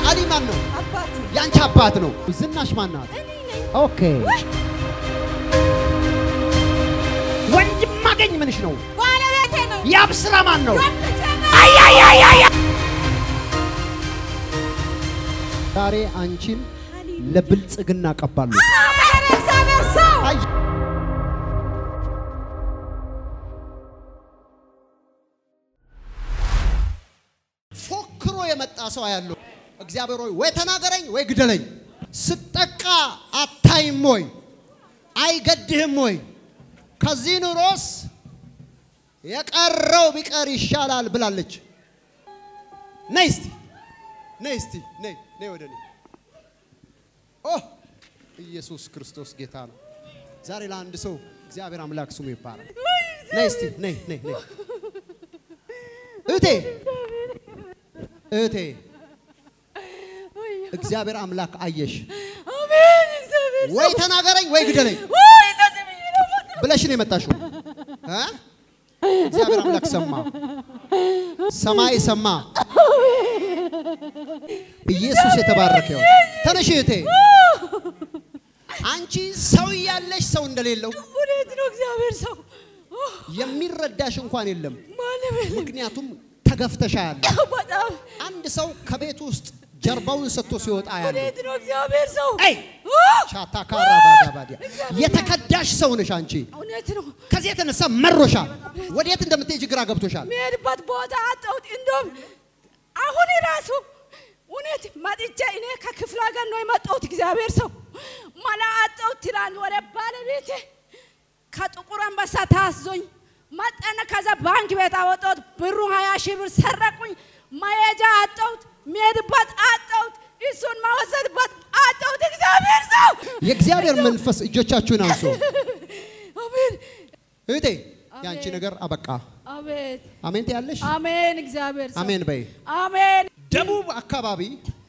አሊ ማን ነው? አባቱ ያንቺ አባት ነው። ዝናሽ ማን ናት? እኔ ነኝ። ኦኬ ወንድም ማገኝ ምንሽ ነው? ባለቤቴ ነው። ያብስራ ማን ነው? ወንድቼ ነው። ዛሬ አንቺን ለብልጽግና ቀባሉ። አሜን። እግዚአብሔር ሰው አይ ፎክሮ የመጣ ሰው ያለው እግዚአብሔር ሆይ ወይ ተናገረኝ ወይ ግደለኝ። ስጠቃ አታይም ወይ? አይገድህም ወይ? ከዚህ ኑሮስ የቀረው ቢቀር ይሻላል ብላለች። ነይ እስቲ ነይ እስቲ ነይ ነይ ወደ እኔ ኦ ኢየሱስ ክርስቶስ ጌታ ነው። ዛሬ ለአንድ ሰው እግዚአብሔር አምላክ ስሙ ይባላል። ነይ እስቲ ነይ ነይ ነይ እህቴ እህቴ እግዚአብሔር አምላክ አየሽ። አሜን። እግዚአብሔር ወይ ተናገረኝ ወይ ግደለኝ ወይ እንደዚህ ብዬ ነው የምወጣው። ብለሽ ነው የመጣሽው እ? እግዚአብሔር አምላክ ሰማ፣ ሰማይ ሰማ። ኢየሱስ የተባረከ ይሁን። ተነሽ እህቴ። አንቺ ሰው እያለሽ ሰው እንደሌለው እውነት ነው። እግዚአብሔር ሰው የሚረዳሽ እንኳን የለም። ማንም የለም። ምክንያቱም ተገፍተሻ ያለ በጣም አንድ ሰው ከቤት ውስጥ ጀርባውን ሰጥቶ ሲወጣ ያለ እውነት ነው። እግዚአብሔር ሰው አይ ቻታካራ ባጋባዲያ የተከዳሽ ሰው ነሽ አንቺ። እውነት ነው። ከዚህ የተነሳ መሮሻል። ወዴት እንደምትሄጂ ግራ ገብቶሻል። የሚሄድበት ቦታ አጣሁት። እንደውም አሁን ራሱ እውነት መጥቼ እኔ ከክፍለ ሀገር ነው የመጣሁት። እግዚአብሔር ሰው መላ አጣሁት። ትናንት ወደ ባለቤቴ ከጥቁር አንበሳ ታስዞኝ መጠነ ከዛ ባንክ ቤት አወጣሁት። ብሩ ሀያ ሺህ ብር ሰረቁኝ። መሄጃ አጣሁት። የሚሄድበት አጣሁት። እሱን ማወሰድበት አጣሁት። እግዚአብሔር ሰው የእግዚአብሔር መንፈስ እጆቻችሁን አንሱ። አሜን እህቴ የአንቺ ነገር አበቃ። አሜን አሜን ትያለሽ? አሜን። እግዚአብሔር ሰው አሜን በይ። አሜን ደቡብ አካባቢ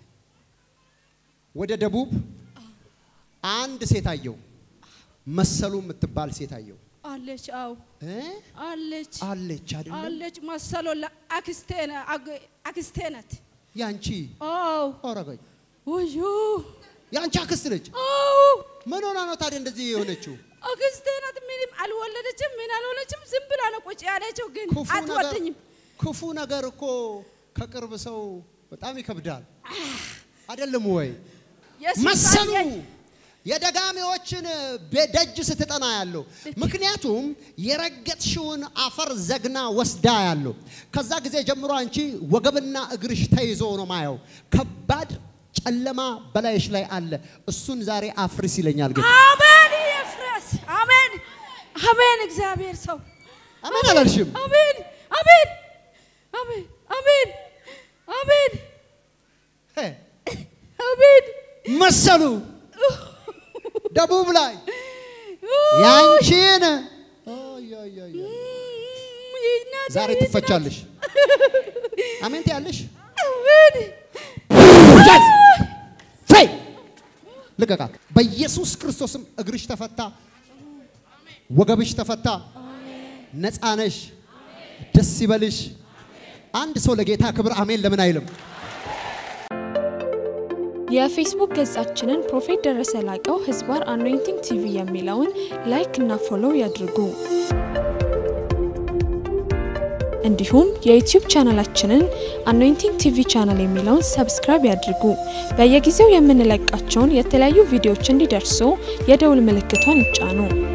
ወደ ደቡብ አንድ ሴት አየው፣ መሰሉ የምትባል ሴት አየው። አለች። አው እ? አለች አለች አይደለም? አለች መሰሎ ለአክስቴ ነ- አግ- አክስቴ ናት። ያንቺ አው ኦረገኝ ውዩ ያንቺ አክስት ነች። አው ምን ሆና ነው ታዲያ እንደዚህ የሆነችው? አክስቴ ናት። ምንም አልወለደችም፣ ምን አልሆነችም። ዝም ብላ ነው ቁጭ ያለችው። ግን ክፉ ነገር አትወደኝም። ክፉ ነገር እኮ ከቅርብ ሰው በጣም ይከብዳል። አይደለም ወይ? የሱስ መሰሉ አየኝ። የደጋሚዎችን በደጅ ስትጠና ያለው ምክንያቱም የረገጥሽውን አፈር ዘግና ወስዳ ያለው ከዛ ጊዜ ጀምሮ አንቺ ወገብና እግርሽ ተይዞ ነው ማየው። ከባድ ጨለማ በላይሽ ላይ አለ። እሱን ዛሬ አፍርስ ይለኛል ግን አሜን ይፍረስ። አሜን አሜን። እግዚአብሔር ሰው አሜን አላልሽም? አሜን አሜን አሜን አሜን አሜን ሄ፣ አሜን መሰሉ ደቡብ ላይ ያንቺን ኦይ፣ ኦይ፣ ኦይ፣ ኦይ። ይናት ዛሬ ይናት። ትፈቻለሽ። አሜን ትያለሽ? አሜን ፈይ ልቀቃት። በኢየሱስ ክርስቶስም እግርሽ ተፈታ፣ ወገብሽ ተፈታ፣ ነፃ ነሽ። ደስ ይበልሽ። አንድ ሰው ለጌታ ክብር አሜን ለምን አይልም? የፌስቡክ ገጻችንን ፕሮፌት ደረሰ ላቀው ህዝባር አኖይንቲንግ ቲቪ የሚለውን ላይክ እና ፎሎው ያድርጉ። እንዲሁም የዩቲዩብ ቻናላችንን አኖይንቲንግ ቲቪ ቻናል የሚለውን ሰብስክራይብ ያድርጉ። በየጊዜው የምንለቃቸውን የተለያዩ ቪዲዮዎች እንዲደርሱ የደውል ምልክቷን ይጫኑ።